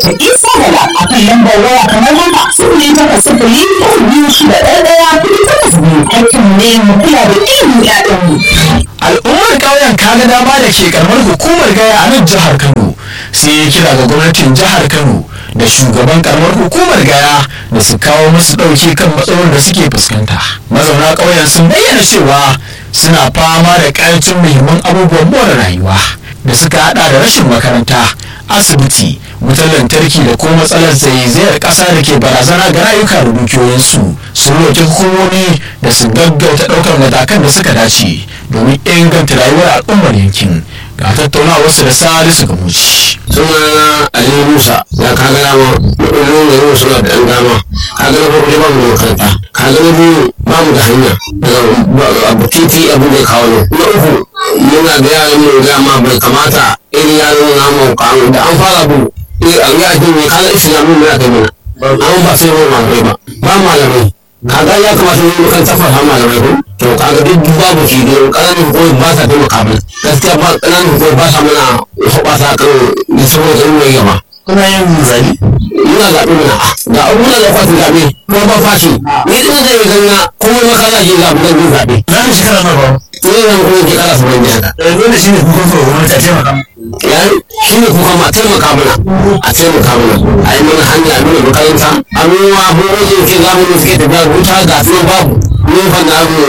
da isa gala a kan lambar waya kamar haka sifili takwas sifili uku biyu shida ɗaya ɗaya kuɗi takwas biyu aikin ne mu kula da ilimin ƴaƴanmu. al'ummar ƙauyen kaga dama da ke karamar hukumar gaya a nan jihar kano sai ya kira ga gwamnatin jihar kano da shugaban karamar hukumar gaya da su kawo musu ɗauki kan matsalolin da suke fuskanta mazauna ƙauyen sun bayyana cewa suna fama da ƙarancin muhimman abubuwan more rayuwa da suka hada da rashin makaranta asibiti wutar lantarki da kuma matsalar zaizayar ƙasa da ke barazana ga rayuka da dukiyoyinsu sun roƙi hukumomi da su gaggauta ɗaukar matakan da suka dace domin inganta rayuwar al'ummar yankin ga tattaunawarsu da salisu ga muci. sunana ali musa ya kaga dama matsalolin da yau suna da ɗan dama kaga na farko ba mu da makaranta kaga na biyu ba mu da hanya daga abu titi abu da ya kawo ne na uku muna da yaran mu da ma bai kamata irin yaran namu kawo da an fara bu a yi a jini kaga islamu ne aka yi mana an ba sai mu malamai ba ba malamai kaga ya kamata mu kan tafafa malamai ko to kaga duk babu shi don ƙananan hukumar ba sa taimaka mana gaskiya ba ƙananan hukumar ba sa mana hoɓasa kan da saboda yin mai gaba kuna yin zabi muna zaɓe mana ga abubuwan da kwatin zaɓe kuma ba fashi ni ɗin zai yi ganga kuma makara shi zaɓe zan yi zaɓe za mu shekara na ba ni zan kuma ke ƙara su ban haka dole shi ne kuka so gwamnati a taimaka yayi shi ne kuka ma taimaka mana a taimaka mana a yi mana hanya a mana makaranta a nuna abubuwan da ke zamu da suke tafiya wuta ga su babu mun fa na mu